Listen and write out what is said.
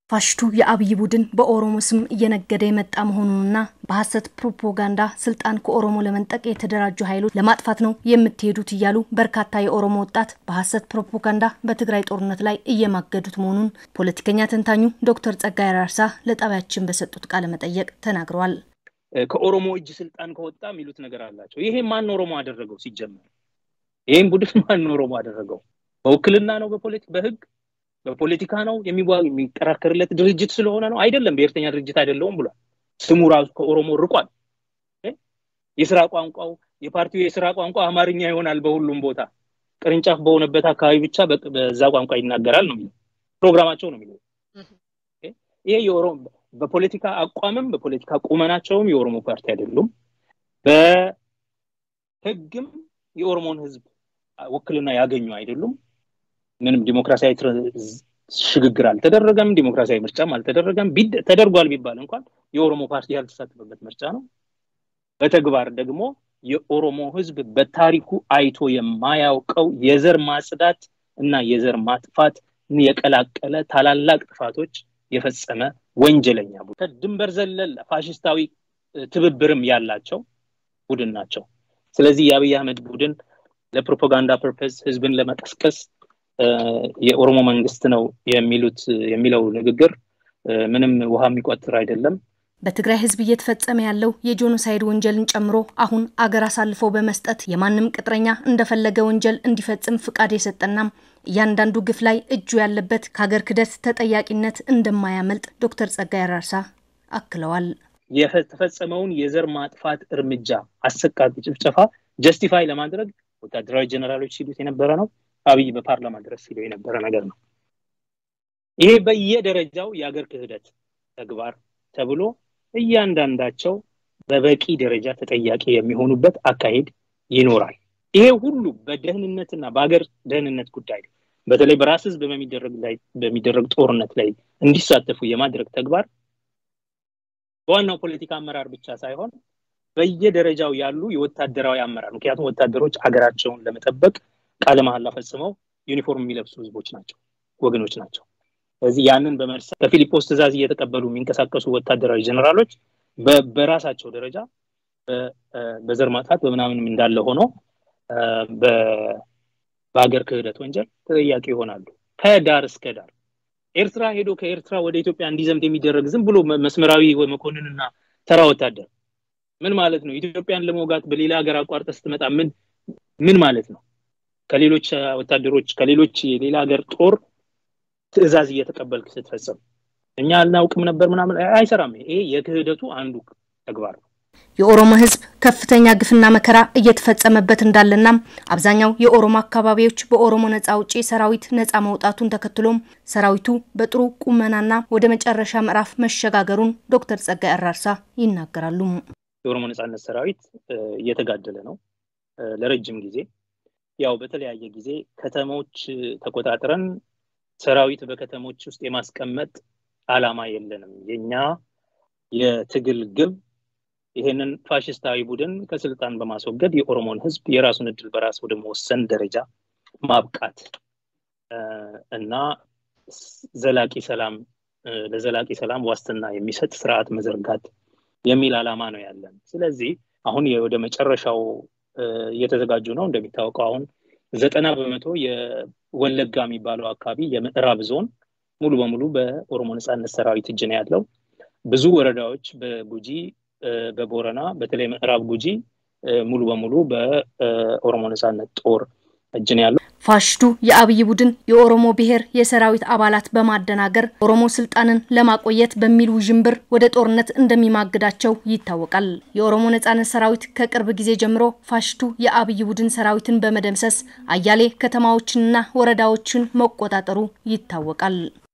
ፋሽቱ የአብይ ቡድን በኦሮሞ ስም እየነገደ የመጣ መሆኑንና በሀሰት ፕሮፓጋንዳ ስልጣን ከኦሮሞ ለመንጠቅ የተደራጁ ኃይሎች ለማጥፋት ነው የምትሄዱት እያሉ በርካታ የኦሮሞ ወጣት በሀሰት ፕሮፓጋንዳ በትግራይ ጦርነት ላይ እየማገዱት መሆኑን ፖለቲከኛ ተንታኙ ዶክተር ጸጋይ አራርሳ ለጣቢያችን በሰጡት ቃለ መጠየቅ ተናግረዋል። ከኦሮሞ እጅ ስልጣን ከወጣ የሚሉት ነገር አላቸው። ይሄ ማን ኦሮሞ አደረገው? ሲጀመር ይህም ቡድን ማን ኦሮሞ አደረገው? በውክልና ነው? በፖለቲክ በህግ በፖለቲካ ነው የሚከራከርለት ድርጅት ስለሆነ ነው? አይደለም። ብሔርተኛ ድርጅት አይደለውም ብሏል። ስሙ ራሱ ከኦሮሞ ርቋል። የስራ ቋንቋው የፓርቲው የስራ ቋንቋ አማርኛ ይሆናል በሁሉም ቦታ ቅርንጫፍ በሆነበት አካባቢ ብቻ በዛ ቋንቋ ይናገራል ነው የሚለው ፕሮግራማቸው ነው የሚለው። ይሄ የኦሮሞ በፖለቲካ አቋምም በፖለቲካ ቁመናቸውም የኦሮሞ ፓርቲ አይደሉም። በህግም የኦሮሞን ህዝብ ውክልና ያገኙ አይደሉም። ምንም ዲሞክራሲያዊ ሽግግር አልተደረገም። ዲሞክራሲያዊ ምርጫም አልተደረገም። ተደርጓል ቢባል እንኳን የኦሮሞ ፓርቲ ያልተሳተፈበት ምርጫ ነው። በተግባር ደግሞ የኦሮሞ ህዝብ በታሪኩ አይቶ የማያውቀው የዘር ማጽዳት እና የዘር ማጥፋት የቀላቀለ ታላላቅ ጥፋቶች የፈጸመ ወንጀለኛ ቡድን ድንበር ዘለል ፋሽስታዊ ትብብርም ያላቸው ቡድን ናቸው። ስለዚህ የአብይ አህመድ ቡድን ለፕሮፓጋንዳ ፐርፐስ ህዝብን ለመቀስቀስ የኦሮሞ መንግስት ነው የሚሉት የሚለው ንግግር ምንም ውሃ የሚቆጥር አይደለም። በትግራይ ህዝብ እየተፈጸመ ያለው የጄኖሳይድ ወንጀልን ጨምሮ አሁን አገር አሳልፎ በመስጠት የማንም ቅጥረኛ እንደፈለገ ወንጀል እንዲፈጽም ፍቃድ የሰጠናም እያንዳንዱ ግፍ ላይ እጁ ያለበት ከሀገር ክደት ተጠያቂነት እንደማያመልጥ ዶክተር ጸጋይ አራርሳ አክለዋል። የተፈጸመውን የዘር ማጥፋት እርምጃ አሰቃቂ ጭፍጨፋ ጀስቲፋይ ለማድረግ ወታደራዊ ጀነራሎች ሲሉት የነበረ ነው። አብይ በፓርላማ ድረስ ሲለው የነበረ ነገር ነው። ይሄ በየደረጃው የአገር ክህደት ተግባር ተብሎ እያንዳንዳቸው በበቂ ደረጃ ተጠያቂ የሚሆኑበት አካሄድ ይኖራል። ይሄ ሁሉ በደህንነትና በሀገር ደህንነት ጉዳይ በተለይ በራስ ህዝብ በሚደረግ ጦርነት ላይ እንዲሳተፉ የማድረግ ተግባር በዋናው ፖለቲካ አመራር ብቻ ሳይሆን በየደረጃው ያሉ የወታደራዊ አመራር ምክንያቱም ወታደሮች አገራቸውን ለመጠበቅ ቃለ መሐላ ፈጽመው ዩኒፎርም የሚለብሱ ህዝቦች ናቸው፣ ወገኖች ናቸው። ስለዚህ ያንን በመርሳት ከፊሊጶስ ትእዛዝ እየተቀበሉ የሚንቀሳቀሱ ወታደራዊ ጀነራሎች በራሳቸው ደረጃ በዘር ማጥፋት በምናምንም እንዳለ ሆኖ በሀገር ክህደት ወንጀል ተጠያቂ ይሆናሉ ከዳር እስከ ዳር። ኤርትራ ሄዶ ከኤርትራ ወደ ኢትዮጵያ እንዲዘምት የሚደረግ ዝም ብሎ መስመራዊ መኮንንና ተራ ወታደር ምን ማለት ነው? ኢትዮጵያን ለመውጋት በሌላ ሀገር አቋርጠ ስትመጣ ምን ምን ማለት ነው? ከሌሎች ወታደሮች ከሌሎች የሌላ ሀገር ጦር ትዕዛዝ እየተቀበልክ ስትፈጽም እኛ አልናውቅም ነበር ምናምን አይሰራም። ይሄ የክህደቱ አንዱ ተግባር ነው። የኦሮሞ ህዝብ ከፍተኛ ግፍና መከራ እየተፈጸመበት እንዳለና አብዛኛው የኦሮሞ አካባቢዎች በኦሮሞ ነጻ አውጪ ሰራዊት ነጻ መውጣቱን ተከትሎም ሰራዊቱ በጥሩ ቁመናና ወደ መጨረሻ ምዕራፍ መሸጋገሩን ዶክተር ጸጋይ አራርሳ ይናገራሉ። የኦሮሞ ነጻነት ሰራዊት እየተጋደለ ነው ለረጅም ጊዜ ያው በተለያየ ጊዜ ከተሞች ተቆጣጥረን ሰራዊት በከተሞች ውስጥ የማስቀመጥ አላማ የለንም። የኛ የትግል ግብ ይሄንን ፋሽስታዊ ቡድን ከስልጣን በማስወገድ የኦሮሞን ህዝብ የራሱን እድል በራስ ወደ መወሰን ደረጃ ማብቃት እና ዘላቂ ሰላም ለዘላቂ ሰላም ዋስትና የሚሰጥ ስርዓት መዘርጋት የሚል አላማ ነው ያለን። ስለዚህ አሁን ወደ መጨረሻው እየተዘጋጁ ነው። እንደሚታወቀው አሁን ዘጠና በመቶ የወለጋ የሚባለው አካባቢ የምዕራብ ዞን ሙሉ በሙሉ በኦሮሞ ነጻነት ሰራዊት እጅ ነው ያለው። ብዙ ወረዳዎች በጉጂ በቦረና በተለይ ምዕራብ ጉጂ ሙሉ በሙሉ በኦሮሞ ነጻነት ጦር እጅ ነው ያለው። ፋሽቱ የአብይ ቡድን የኦሮሞ ብሔር የሰራዊት አባላት በማደናገር ኦሮሞ ስልጣንን ለማቆየት በሚል ውዥንብር ወደ ጦርነት እንደሚማግዳቸው ይታወቃል። የኦሮሞ ነጻነት ሰራዊት ከቅርብ ጊዜ ጀምሮ ፋሽቱ የአብይ ቡድን ሰራዊትን በመደምሰስ አያሌ ከተማዎችንና ወረዳዎችን መቆጣጠሩ ይታወቃል።